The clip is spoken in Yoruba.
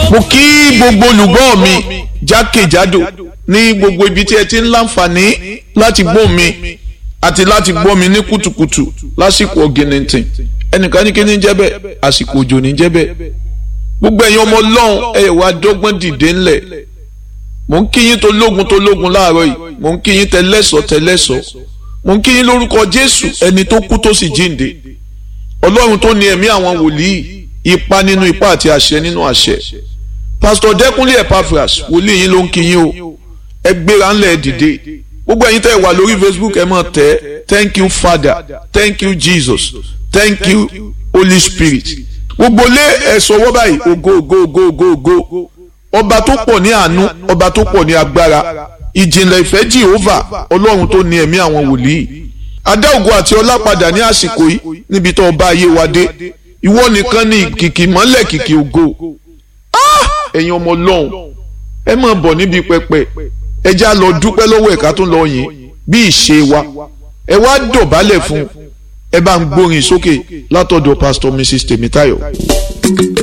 mo kí gbogbo olùgbọ́ mi jákèjádò ní gbogbo ibi tí ẹ ti ń láǹfààní láti gbọ́ mi àti láti gbọ́ mi ní kùtùkùtù lásìkò ọ̀gìnìntìn ẹnìkan ní kí ní jẹ́ bẹ́ẹ̀ àsìkò òjò ní jẹ́ bẹ́ẹ̀ gbogbo ẹ̀yin ọmọ ọlọ́run ẹ wá dọ́gbọ́n dìde ńlẹ̀ mò ń kí yín tó lógun tó lógun láàárọ̀ yìí mò ń kí yín tẹlẹ́sọ̀ tẹlẹ́sọ̀ mò ń kí yín lórúkọ jésù ẹni tó kú tó sì jíǹde ọlọ́run tó ní ẹ̀mí àwọn wòlíì ipa nínú ipa àti àṣẹ nínú àṣẹ pásítọ̀ dẹ́kunlé epaphras wòlíì yín ló ń kí yín o ẹ gbéra ńlẹ̀ dìde gbogbo ẹ̀yin tẹ́ wà lórí facebook ẹ máa tẹ̀ thank you father thank you jesus thank you holy spirit gbogbo lé ẹ sọwọ́ báyìí ògo ògo ògo ògo ògo ọba tó pọ̀ ní àánú ọba tó pọ̀ ní agbára ìjìnlẹ̀ ìfẹ́ jehova ọlọ́run tó ní ẹ̀mí àwọn wòlíì adá ògo àti ọlá padà ní àsìkò yìí níbi tó ọba ayé wa dé ìwọ nìkan ní kìkì mọ́lẹ̀ kìkì ògo ẹ̀yin ọmọ ọlọ́run ẹ máa bọ̀ níbi pẹpẹ ẹ já lọ dúpẹ́ lọ́wọ́ ẹ̀ka tó lọ yìn bí ìṣe wa ẹ wá dọ̀bálẹ̀ fún ẹ bá ń gbórin sókè látọ̀dọ̀ pastor mrs tèmítáyọ̀.